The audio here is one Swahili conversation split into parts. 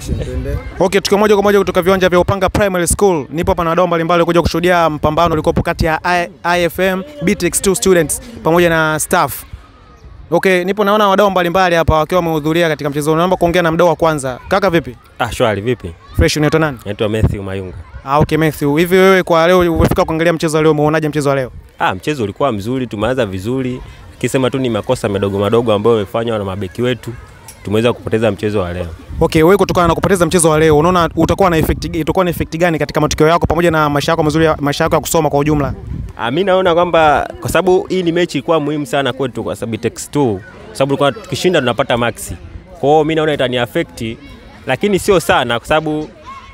Okay, tukiwa moja kwa moja kutoka viwanja vya Upanga Primary School. Nipo hapa na wadau mbalimbali kuja kushuhudia mpambano ulikopo kati ya I- IFM BTX2 students pamoja na staff. Okay, nipo naona wadau mbalimbali hapa wakiwa wamehudhuria katika mchezo. huu. Naomba kuongea na mdau wa kwanza. Kaka vipi? Ah, shwari vipi? Fresh unaitwa nani? Naitwa Matthew Mayunga. Ah, okay Matthew. Hivi wewe kwa leo umefika kuangalia mchezo wa leo, umeonaje mchezo wa leo? Ah, mchezo ulikuwa mzuri, tumeanza vizuri. Kisema tu ni makosa madogo madogo ambayo yamefanywa na mabeki wetu. Tumeweza kupoteza mchezo wa leo. Okay, wewe kutokana na kupoteza mchezo wa leo, unaona utakuwa na effect itakuwa na effect gani katika matokeo yako pamoja na maisha yako mazuri ya- maisha yako ya kusoma kwa ujumla? Ah, mimi naona kwamba kwa sababu hii ni mechi ilikuwa muhimu sana kwetu kwa sababu Tex 2 kwa sababu tulikuwa tukishinda tunapata maxi. Kwa hiyo mimi naona itani affect lakini sio sana kwa sababu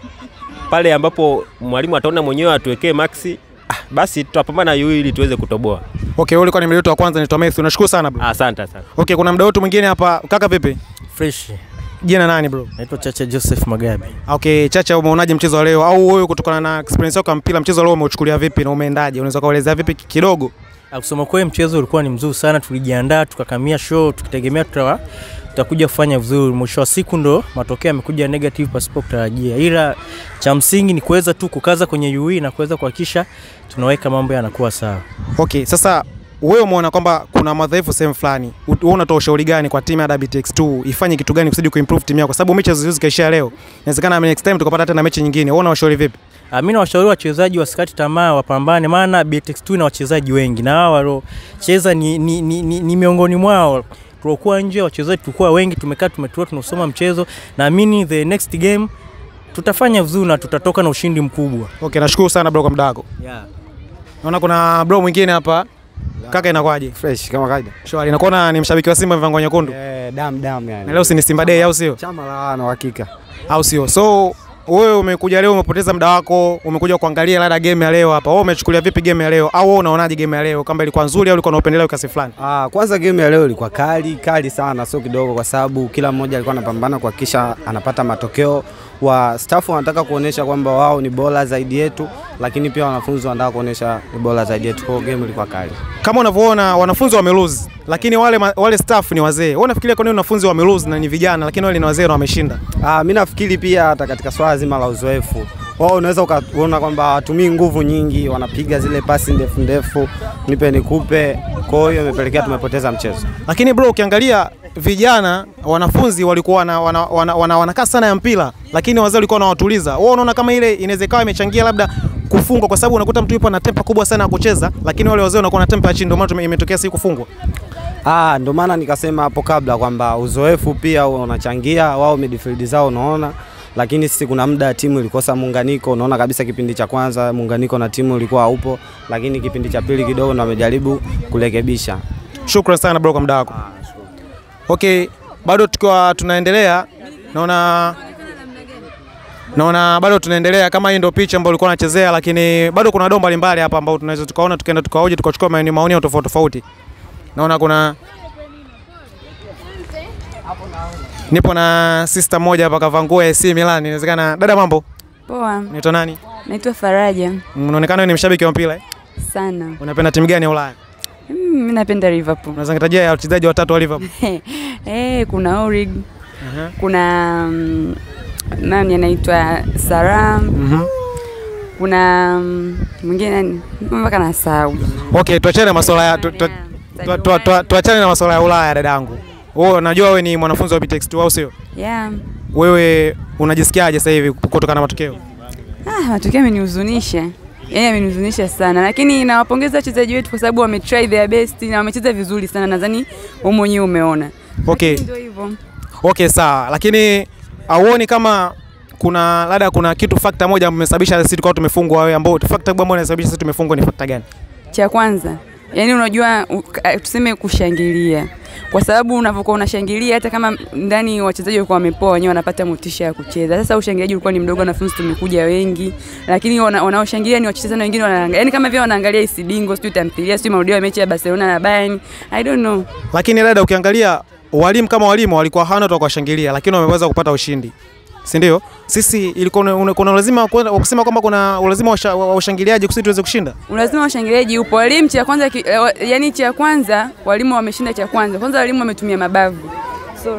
pale ambapo mwalimu ataona mwenyewe atuwekee maxi ah, basi tutapambana yu ili tuweze kutoboa. Okay, wewe ulikuwa ni mdau wa kwanza, naitwa Matthew. Nashukuru sana bro. Ah, Asante sana. Okay, kuna mdau wetu mwingine hapa. Kaka vipi? Fresh. Jina nani bro? Naitwa Chacha Joseph Magabe. Okay, Chacha, umeonaje mchezo wa leo? Au wewe kutokana na experience yako ya mpira, mchezo wa leo umeuchukulia vipi na umeendaje? Unaweza kuelezea vipi ki- kidogo? Ah, Kusema kweli mchezo ulikuwa ni mzuri sana, tulijiandaa tukakamia show tukitegemea tutawa tutakuja kufanya vizuri. Mwisho wa siku ndo matokeo yamekuja negative pasipo kutarajia, ila cha msingi ni kuweza tu kukaza kwenye UE na kuweza kuhakikisha tunaweka mambo yanakuwa sawa. Okay, sasa wewe umeona kwamba kuna madhaifu sehemu fulani, U- wewe unatoa ushauri gani kwa timu ya WTX2 ifanye kitu gani kusudi kuimprove timu yako? Kwa sababu mechi haziwezi kaishia leo, inawezekana next time tukapata tena mechi nyingine. Wewe unawashauri vipi? Ah, Mimi nawashauri wachezaji wasikati tamaa, wapambane, maana BTX2 ina wachezaji wengi na hao waliocheza ni, ni, ni, ni, ni miongoni mwao tuliokuwa nje, wachezaji tulikuwa wengi, tumekaa tumetua, tunasoma mchezo. Naamini the next game tutafanya vizuri na tutatoka na ushindi mkubwa. Okay, nashukuru sana bro kwa muda wako. Yeah. Naona kuna bro mwingine hapa. Kaka, inakuwaje? fresh kama kawaida. Shwari, nakuona ni mshabiki wa Simba mvango nyekundu. Eh, dam dam yani. Na leo si ni Simba Day au sio? chama la na uhakika. Au sio? So wewe umekuja leo umepoteza muda wako, umekuja kuangalia labda game ya leo hapa. Wewe umechukulia vipi game ya leo? Au wewe unaonaje game ya leo? Kama ilikuwa nzuri au ilikuwa na upendeleo kiasi fulani? Ah, kwanza game ya leo ilikuwa kali kali sana, sio kidogo, kwa sababu kila mmoja alikuwa anapambana kuhakikisha anapata matokeo. Wa staff wanataka kuonesha kwamba wao ni bora zaidi yetu, lakini pia wanafunzi wanataka kuonesha ni bora zaidi yetu. Kwa hiyo game ilikuwa kali. Kama unavyoona wanafunzi wame lose, lakini wale ma- wale staff ni wazee. Wewe unafikiria kwa nini wanafunzi wame lose na ni vijana, lakini wale ni wazee na wameshinda? Ah, mi nafikiri pia hata katika swala zima la uzoefu wao unaweza ukaona kwamba hawatumii nguvu nyingi, wanapiga zile pasi ndefu ndefu, nipe nikupe. Kwa hiyo imepelekea tumepoteza mchezo. Lakini bro, ukiangalia vijana wanafunzi walikuwa wana, wana, wana, wana, wanakaa sana ya mpira, lakini wazee walikuwa wanawatuliza. Wewe unaona kama ile inaweza ikawa imechangia labda kufungwa, kwa sababu unakuta mtu yupo na tempa kubwa sana ya kucheza, lakini wale wazee wanakuwa na tempa ya chini, ndio maana tume- imetokea si kufungwa. Ah, ndo maana nikasema hapo kabla kwamba uzoefu pia unachangia. Wao midfield zao unaona, lakini sisi kuna muda timu ilikosa muunganiko. Unaona kabisa kipindi cha kwanza muunganiko na timu ulikuwa haupo, lakini kipindi cha pili kidogo ndo wamejaribu kurekebisha. Shukran sana bro kwa muda wako. Okay, bado tukiwa tunaendelea, naona naona bado tunaendelea kama hii ndio picha ambayo ulikuwa unachezea, lakini bado kuna dom mbalimbali hapa ambao tunaweza tukaona tukaenda tukaoje tukachukua maoni maoni ya tofauti tofauti. Naona kuna nipo na sister moja hapa kavaa nguo ya AC Milan. Inawezekana dada, mambo, Poa, unaitwa nani? naitwa Faraja Unaonekana wewe ni mshabiki wa mpira eh? sana. Unapenda timu gani ya Ulaya? Mm, Mimi napenda Liverpool. Unaweza nitajia ya wachezaji watatu wa Liverpool? Eh, kuna Origi, Aha. kuna mm, nani anaitwa Saram, Mhm. kuna mm, mwingine nani mpaka nasahau. Okay, tuachane na masuala ya tu- tu- tu- tu- tu- tuachane na masuala ya Ulaya dadangu. Wewe najua wewe ni mwanafunzi wa BTX2 au sio? Yeah. Wewe unajisikiaje sasa hivi kutokana na matokeo? Ah, matokeo amenihuzunisha. Yaani amenihuzunisha sana, lakini nawapongeza wachezaji wetu kwa sababu wametry their best na wamecheza vizuri sana. Nadhani wewe mwenyewe umeona. Okay. Ndio hivyo. Okay, sawa. Lakini auoni kama kuna labda kuna kitu factor moja mmesababisha sisi tukawa tumefungwa wewe ambao factor kubwa ambayo inasababisha sisi tumefungwa ni factor gani? Cha kwanza, yani unajua u- ka- tuseme kushangilia, kwa sababu unavyokuwa unashangilia, hata kama ndani wachezaji walikuwa wamepoa, wenyewe wanapata motisha ya kucheza. Sasa ushangiliaji ulikuwa ni mdogo, wanafunzi tumekuja wengi, lakini wana- wanaoshangilia ni wachezaji na wengine wanaangalia, yani kama vile wanaangalia isidingo, sijui tamthilia, sijui marudio ya mechi ya Barcelona na Bayern, I don't know. Lakini dada, ukiangalia walimu kama walimu walikuwa hawana watu wa kuwashangilia, lakini wameweza kupata ushindi, si ndio? Sisi ilikuwa una- una- kuna lazima wa kusema kwamba kuna ulazima wa usha- wa ushangiliaji kusudi tuweze kushinda. Lazima washangiliaji upo. Walimu cha kwanza, ki- eh, wa- yani cha kwanza walimu wameshinda cha kwanza. Kwanza walimu wametumia mabavu. Sorry.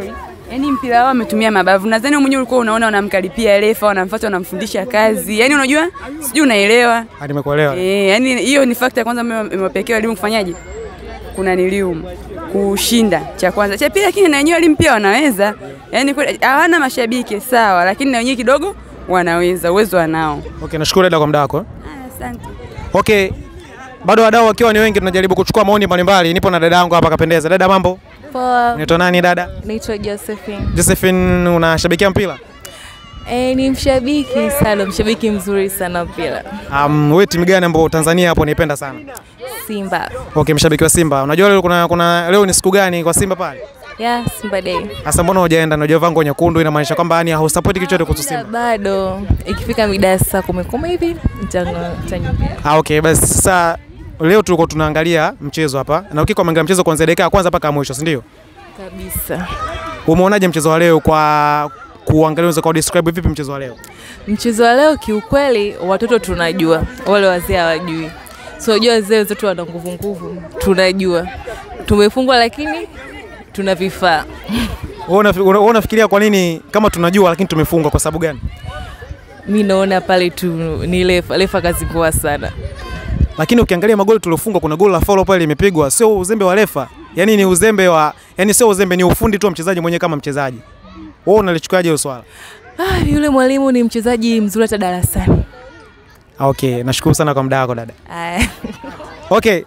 Yaani mpira wao wametumia mabavu. Nadhani wewe mwenyewe ulikuwa unaona wanamkaripia refa, wanamfuata, wanamfundisha kazi. Yaani unajua? Sijui unaelewa. Ah, nimekuelewa. Eh, yani hiyo ni fakta ya kwanza ambayo imewapelekea walimu kufanyaje? Kuna nilium kushinda cha kwanza. Cha pili lakini na wenyewe walimu pia wanaweza. Yaani kweli hawana mashabiki sawa, lakini na wenyewe kidogo wanaweza, uwezo wanao. Okay, nashukuru dada kwa muda wako. Ah, Asante. Okay. Bado wadau wakiwa ni wengi tunajaribu kuchukua maoni mbalimbali. Nipo na dada yangu hapa kapendeza. Dada mambo? Poa, Unaitwa nani dada? naitwa Josephine. Josephine unashabikia mpira? E, ni mshabiki sana, mshabiki mzuri sana mpira. Um, wewe timu gani ambayo Tanzania hapo unaipenda sana? Simba Okay, mshabiki wa Simba. Unajua leo kuna, kuna leo ni siku gani kwa Simba pale? ya Simba Day Sasa mbona hujaenda? Unajua vango nyekundu inamaanisha kwamba yani hausupport kitu chochote kuhusu Simba. bado, ikifika mida ya saa kumi kumi hivi nitanga- nitanyumbia. Ah, okay, basi sasa leo tulikuwa tunaangalia mchezo hapa na ukiko umeangalia mchezo kuanzia dakika ya kwanza mpaka mwisho, si ndio? kabisa. Umeonaje mchezo wa leo kwa kuangalia unaweza kwa describe vipi mchezo wa leo? Mchezo wa leo kiukweli, watoto tunajua, wale wazee hawajui. So unajua wazee wenzetu wana nguvu nguvu, tunajua tumefungwa, lakini tuna vifaa. Wewe unafi- una- wewe unafikiria kwa nini kama tunajua lakini tumefungwa kwa sababu gani? Mi naona pale tu ni lefa, lefa kazingua sana. Lakini ukiangalia magoli tuliofungwa, kuna goli la foul pale limepigwa, sio uzembe wa refa, yani ni uzembe wa, yani sio uzembe, ni ufundi tu wa mchezaji mwenyewe kama mchezaji. Wewe unalichukuaje hilo swala? Ah, yule mwalimu ni mchezaji mzuri hata darasani. Ah, Okay, nashukuru sana kwa muda wako dada. Aya. Okay.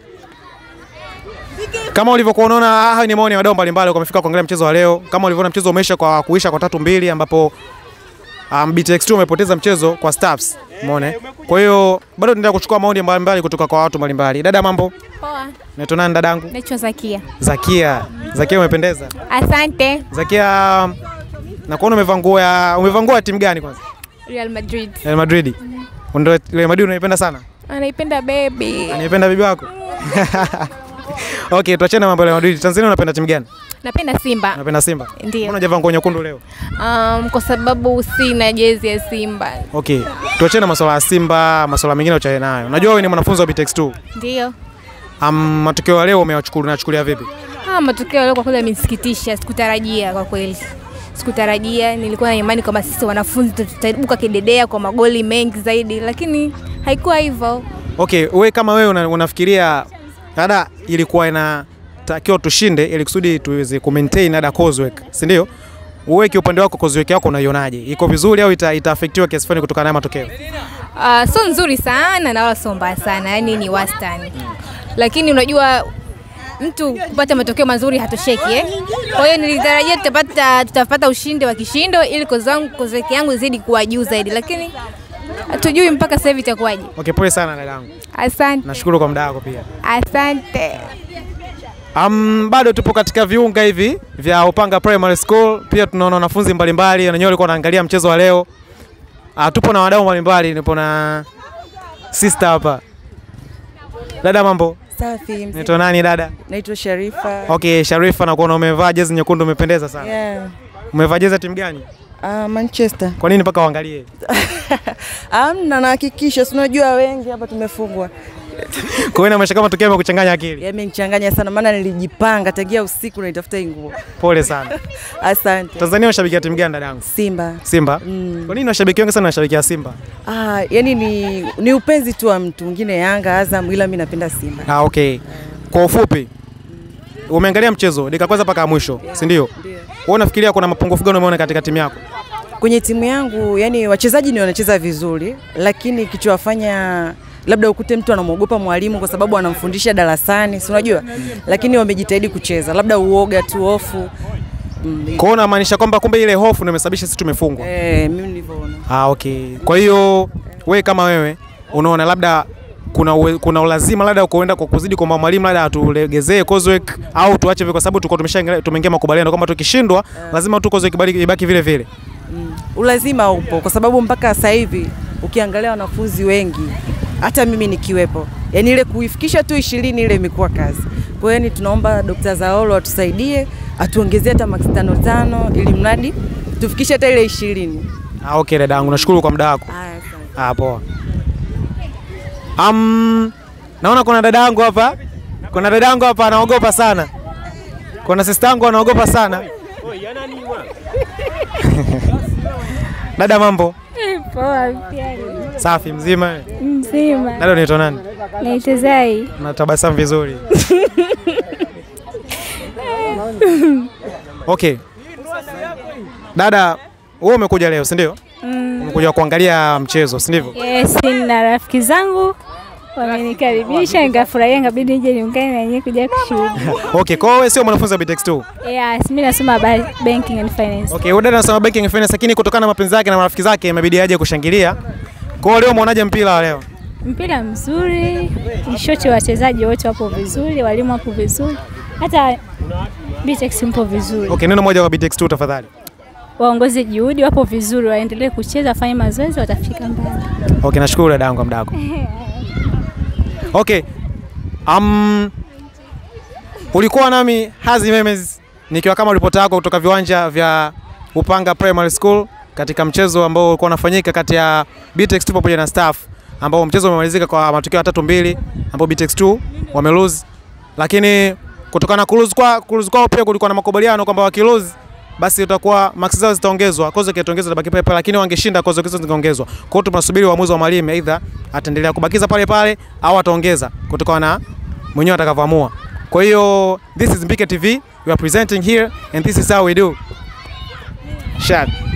Kama ulivyokuwa unaona haya ni maoni ya wadau mbalimbali wamefika kuangalia mchezo wa leo. Kama ulivyoona mchezo umeisha kwa kuisha kwa tatu mbili ambapo um, BTX2 umepoteza mchezo kwa Staffs. Umeona? eh? Kwa hiyo bado tunaendelea kuchukua maoni mbalimbali kutoka kwa watu mbalimbali. Dada mambo? Poa, Naitwa nani dadangu? naitwa Zakia. Zakia. Zakia umependeza. Asante. Zakia na kuona umevaa nguo ya umevaa nguo ya timu gani kwanza? Real Madrid. Real Madrid. Ndio Real Madrid unaipenda sana? Anaipenda baby. Anaipenda bibi wako? Okay, tuachane na mambo ya Real Madrid. Tanzania unapenda timu gani? Napenda Simba. Unapenda Simba? Ndio. Mbona hujavaa nguo nyekundu leo? Um, kwa sababu sina jezi ya Simba. Okay. Tuachane na masuala ya Simba, masuala mengine tuachane nayo. Unajua wewe ni mwanafunzi wa BTX2. Ndio. Um, matokeo ya leo umeyachukulia unachukulia vipi? Ah, matokeo leo kwa kweli yamenisikitisha, sikutarajia kwa kweli. Sikutarajia, nilikuwa na imani kwamba sisi wanafunzi tutaibuka kidedea kwa magoli mengi zaidi, lakini haikuwa hivyo. Okay, wewe kama wewe una, unafikiria dada ilikuwa inatakiwa tushinde ili kusudi tuweze ku maintain dada coursework, si ndio? Wewe kiupande wako coursework yako unaionaje? Iko vizuri au ita, itaafektiwa kiasi fulani kutokana na matokeo? Uh, sio nzuri sana na wala sio mbaya sana, yani ni wastani. Lakini unajua mtu kupata matokeo mazuri hatosheki eh? Kwa hiyo nilitarajia tutapata tutapata ushindi wa kishindo ili kozi wangu kozi yangu izidi kuwa juu zaidi, lakini hatujui mpaka sasa hivi itakuwaje. Okay, pole sana dadangu. Asante, Nashukuru kwa muda wako pia. asante. Um, bado tupo katika viunga hivi vya Upanga Primary School. Pia tunaona wanafunzi mbalimbali na wenyewe walikuwa wanaangalia mchezo wa leo. Uh, tupo na wadau mbalimbali, nipo na sister hapa. Dada mambo? Safi, mzee. Naitwa nani dada? Naitwa Sharifa. Okay, Sharifa nakuona umevaa jezi nyekundu umependeza sana. Yeah. Umevaa jezi ya timu gani? Uh, Manchester. Kwa nini mpaka uangalie? Amna, nahakikisha, si unajua wengi hapa tumefungwa. Kwa hiyo inaonyesha kama tukio imekuchanganya akili. Yamenichanganya sana maana nilijipanga tangia usiku naitafuta hii nguo. Pole sana. Asante. Tanzania unashabikia timu gani dadangu? Simba. Simba. Mm. Kwa nini washabiki wengi sana wanashabikia Simba? Ah, yani ni, ni upenzi tu wa mtu mwingine Yanga, Azam, ila mi napenda Simba. Ah, okay. Kwa ufupi umeangalia mchezo dakika kwanza mpaka ya mwisho, si ndio? Wewe unafikiria kuna mapungufu gani umeona katika timu yako? Kwenye timu yangu, yani wachezaji ni wanacheza vizuri, lakini kichowafanya labda ukute mtu anamwogopa mwalimu kwa sababu anamfundisha darasani, si unajua, lakini wamejitahidi kucheza, labda uoga tu, hofu mm. Kwa hiyo unamaanisha kwamba kumbe ile hofu ndio imesababisha sisi tumefungwa. Eh, mimi nilivyoona. Ah, okay. Kwa hiyo wewe kama wewe unaona labda kuna uwe, kuna ulazima labda kuenda kwa kuzidi kwamba mwalimu labda atulegezee coursework au tuache vile, kwa sababu tulikuwa tumesha tumeingia makubaliano kwamba tukishindwa lazima tu coursework ibaki, ibaki vile vile. Ulazima upo kwa sababu mpaka sasa hivi ukiangalia wanafunzi wengi, hata mimi nikiwepo, yani ile kuifikisha tu ishirini ile imekuwa kazi. Kwa hiyo yani tunaomba Dr. Zaolo atusaidie atuongezee hata max tano tano, ili mradi tufikishe hata ile ishirini. Ah, okay dadangu, nashukuru kwa muda wako. Haya, asante. Ah, poa. Um, naona kuna dada yangu hapa, kuna dada yangu hapa anaogopa sana, kuna sister yangu anaogopa sana. Dada, mambo Poa pia safi, mzima. mzima. Dada, unaitwa nani? Naitwa Zai. Natabasamu vizuri. Okay. Dada, wewe umekuja leo, si ndio? Mm. Umekuja kuangalia mchezo, si ndivyo? Yes, na rafiki zangu wamenikaribisha nikafurahia, ngabidi nije niungane na nyinyi kuja kushuhudia. Okay, kwa hiyo wewe sio mwanafunzi wa BTEX 2. Yes, mimi nasoma ba- banking and finance. Okay, huyu dada anasema banking and finance lakini kutokana na mapenzi yake na marafiki zake imebidi aje kushangilia. Kwa hiyo leo umeonaje mpira wa leo? Mpira mzuri, ishoti wachezaji wote wapo vizuri, walimu wapo vizuri, hata BTEX mpo vizuri. Okay, neno moja kwa BTEX 2 tafadhali. Waongoze juhudi, wapo vizuri, waendelee kucheza, wafanye mazoezi, watafika mbali. Okay, nashukuru dada yangu kwa muda wako. Okay. Um, ulikuwa nami Hazi Memes nikiwa kama ripota yako kutoka viwanja vya Upanga Primary School katika mchezo ambao ulikuwa unafanyika kati ya BTEX 2 pamoja na Staff ambao mchezo umemalizika kwa matokeo matatu mbili ambao BTEX 2 wame lose, lakini kutokana na kulose kwa kulose kwao pia kulikuwa na makubaliano kwamba wakilose basi itakuwa max zao zitaongezwa, kozo kitaongezwa tabaki pale pale, lakini wangeshinda kozo hizo zingeongezwa. Kwa hiyo tunasubiri uamuzi wa mwalimu, aidha ataendelea kubakiza pale pale au ataongeza kutokana na mwenyewe atakavyoamua. Kwa hiyo this is Mbike TV, we are presenting here and this is how we do. Shad.